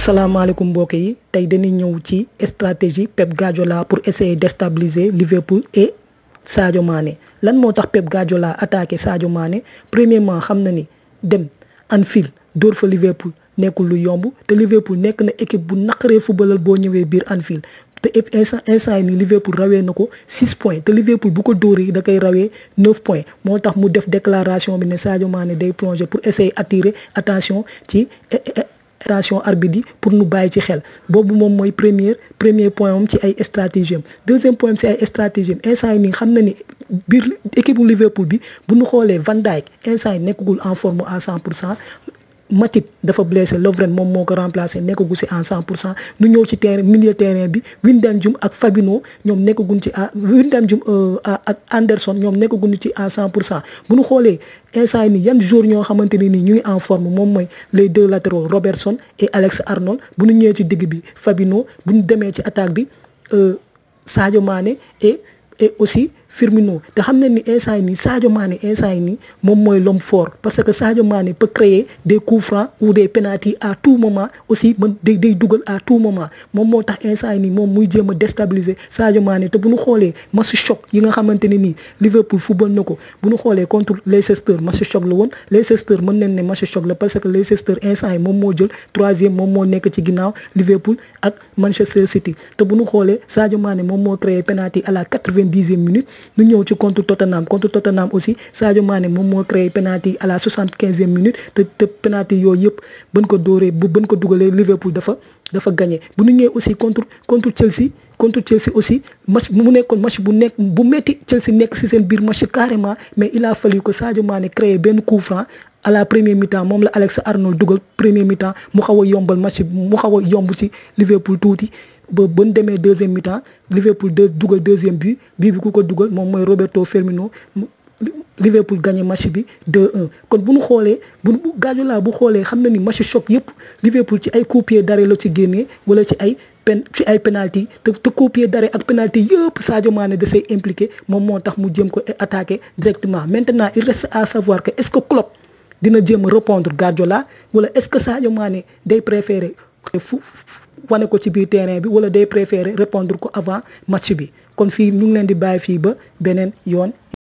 salaamaaleykum mbokk yi tey dañuy ñëw ci stratégie Pep Guardiola pour essayer déstabiliser Liverpool et Sadio Mané lan moo tax Pep Guardiola attaqué Sadio Mané premièrement xam na ni dem Anfield dóor fa Liverpool nekkul lu yomb te Liverpool nekk na équipe bu naqaree footballal boo ñëwee biir Anfield te instant instant yi nii Liverpool rawee na ko 6 points te Liverpool bu ko dóoree da koy rawee 9 points moo tax mu def déclaration bi ne Sadio Mané day plonger pour essayer attirer attention ci. attention arbitre yi pour nu bàyyi ci xel boobu moom mooy premier premier point am ci ay stratégie am deuxième point am ci ay stratégie am instant yi nii xam na ni biir équipe bu Liverpool bi bu ñu xoolee Van Dijk instant yi nekkagul en forme à 100 pour cent Matip dafa blessé Lovren moom moo ko remplacé nekkagu si en 100 pour cent nu ñëw ci terrain milieu terrain bi Wijnaldum ak Fabinho ñoom nekkaguñ ci à Wijnaldum ak Anderson ñoom nekkaguñ ci à 100 pour cent bu ñu xoolee instant yi nii yan jour ñoo xamante ne nii ñu ngi en forme moom mooy les deux latéraux Robertson et Alex Arnold bu ñu ñëwee ci digg bi Fabinho bu ñu demee ci attaque bi Sadio Mané et et aussi Firmino te xam nañ ni instant yi nii Sadio Mané instant yi nii moom mooy l'homme fort parce que Sadio Mané peut créer des coups francs ou des pénaltys à tout moment aussi mën day day dugal à tout moment moom moo tax instant yi nii moom muy jéem a déstabiliser Sadio Mané te bu ñu xoolee match choc yi nga xamante ne nii Liverpool football na ko bu ñu xoolee contre Leicester match choc la woon Leicester mën nañ ne match choc la parce que Leicester instant yi moom moo jël troisième moom moo nekk ci ginnaaw Liverpool ak Manchester City te bu ñu xoolee Sadio Mané moom moo créé pénalty à la quatre-vingt-dixième minute. ñu ñëw ci contre Tottenham contre Tottenham aussi Sadio Mané moom moo créé penalty à la soixante quinzième minute te te penalty yooyu yëpp bën ko dóoree bu bën ko dugalee Liverpool dafa dafa gagné bu ñu ñëwee aussi contre contre Chelsea contre Chelsea aussi match mu nekkoon match bu nekk bu metti Chelsea nekk ci seen biir match carrément mais il a fallu que Sadio Mané créé benn coup franc à la première mi-temps moom la Alex Arnold dugal premier mi-temps mu xaw a yombal match mu xaw a yomb ci Liverpool tuuti. ba ba ñu demee deuxième mi-temps Liverpool deux dugal deuxième but bii bi ku ko dugal moom mooy Roberto Firmino Liverpool gagné match bi 2-1 kon bu ñu xoolee bu Guardiola bu xoolee xam na ni match choc yëpp Liverpool ci ay coups pieds d'arrêt la ci génnee wala ci ay pen ci ay penalty te te coups pieds d'arrêt ak penalty yëpp Sadio Mané da say impliqué moom moo tax mu jéem ko attaqué directement maintenant il reste à savoir que est-ce que Klopp dina jéem a répondre Guardiola wala est-ce que Sadio Mané day préférer fu wane ko ci biir terrain bi wala day préférer répondre ko avant match bi kon fii ñu ngi leen di bàyyi fii ba beneen yoon